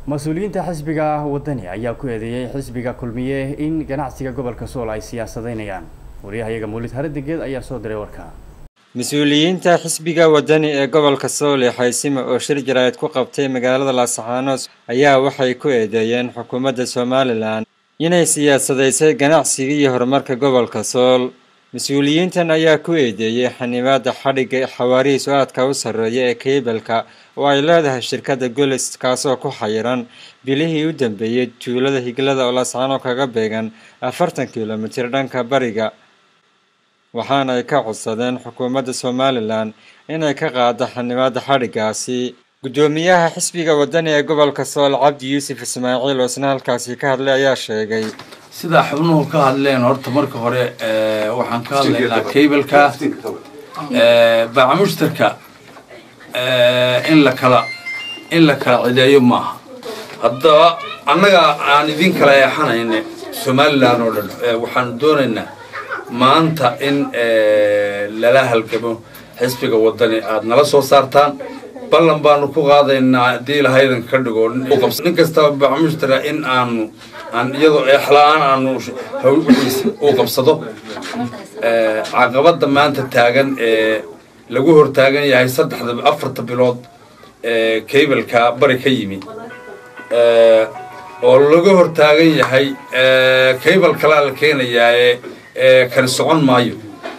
mas-uuliyiinta xisbiga wadani ayaa ku eedeeyey xisbiga kulmiye in ganacsiga gobolka sool ay siyaasadeynayaan wariyahayaga mawlid haradegeed ayaa soo diray warka mas-uuliyiinta xisbiga wadani ee gobolka sool ee xaysimo oo shir jaraa'id ku qabtay magaalada laascaanood ayaa waxay ku eedeeyeen xukuumadda somalilan inay siyaasadaysay ganacsiga iyo horumarka gobolka sool mas-uuliyiintan ayaa ku eedeeyey xanibaada xadhigga xawaarihiisu aadka u sarreeya ee keybalka oo ay leedahay shirkadda golis kaasoo ku xayiran bilihii u dambeeyey tuulada higlada oo laascaano kaga beegan afartan kilomitir dhanka bariga waxaana ay ka codsadeen xukuumadda somalilan inay ka qaado xanibaada xadhiggaasi guddoomiyaha xisbiga wadani ee gobolka sool cabdi yuusuf ismaaciil oo isna halkaasi ka hadlay ayaa sheegay sidaa xubnuhu ka hadleen horta marka hore waxaan ka hadlaynaa cableka baacamushtarka in la kala in la kala cideeyo maaha haddaba annaga aan idin kala eexanayna somalilan oo dhan waxaanu doonaynaa maanta in lala halgamo xisbiga wadani aada nala soo saartaan ballan baanu ku qaadaynaa haddii lahaydan ka dhigo nin kastaba baacamushtara in aanu aan iyadoo eexla-aan aanu uu qabsado caqabadda maanta taagan ee lagu hortaagan yahay saddexda afarta bilood ee cableka bari ka yimi oo laga hortaagan yahay cable kalaa la keenayaa ee kala socon maayo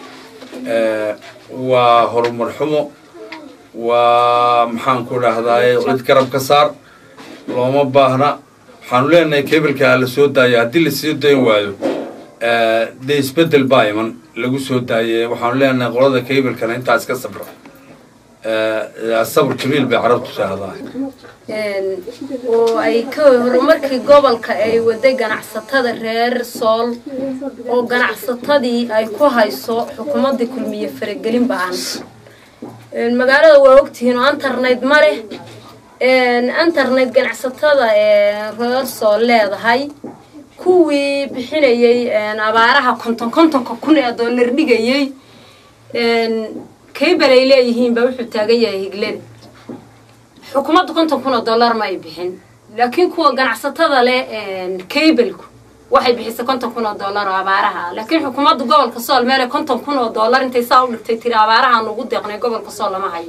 waa horumar xumo waa maxaan ku dhahdaay cid garab ka saar looma baahna waxaanu leenahay cableka la soo daayo haddii lasoo dayn waayo dee isbedel baa iman lagu soo daaye waxaanu leenahay qolada cablekana intaa iska sabra sabr jamiil bay carabtu shaahdaa oo ay ka horumarkii gobolka ay waday ganacsatada reer sool oo ganacsatadii ay ku hayso xukuumadda kulmiye faragelin ba-an magaalada waa ogtihiin oo internet ma leh internet ganacsatada reer sool leedahay kuwii bixinayay abaaraha konton kontonka kun ee dollar dhigayay kaybal ay leeyihiin baa wuxuu taagan yahay higlada xukuumadda konton kun oo dollar ma ay bixin laakiin kuwa ganacsatada leh kaybalku waxay bixisay konton kun oo dollar oo abaaraha laakiin xukuumadda gobolka sool meele konton kun oo dollar intay saa u dhigtay tiri abaarahaan ugu deeqnay gobolka sool lama hayo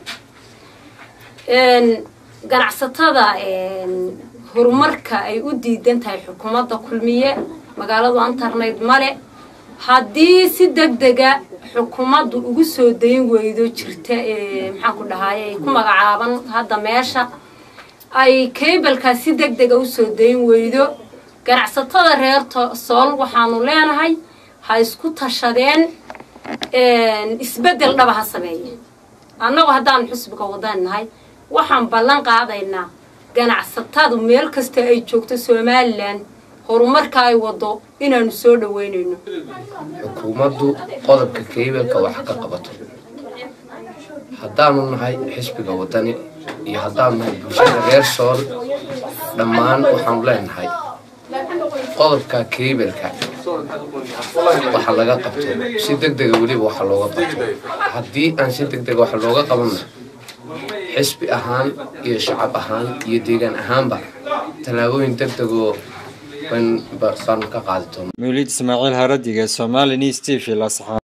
ganacsatada horumarka ay u diidan tahay xukuumadda kulmiye magaaladu internet male haddii si deg dega xukuumaddu ugu soo dayn weydo jirta maxaan ku dhahaye ay ku magacaaban hadda meesha ay cableka si deg dega usoo dayn weydo ganacsatada reer sool waxaanu leenahay ha isku tashadeen isbeddel dhaba ha sameeye annagu haddaanu xusbiga wadan nahay waxaan ballan qaadaynaa ganacsatadu meel kasta ay joogto somalilan horumarka ay wado inaanu soo dhaweynayno xukuumaddu qodobka keybalka wax ka qabato haddaanu nahay xisbiga wadani iyo haddaanu nahay bulshada reer sool dhammaan waxaanu leenahay qodobka keybalka waxa laga qabto si deg dega weliba waxa looga qabto haddii aan si deg dega waxa looga qabanna xisbi ahaan iyo shacab ahaan iyo deegaan ahaanba tallaabooyin deg degoo baanu ka qaadi doona mawlid ismaaciil haradige somali news t v lasxaan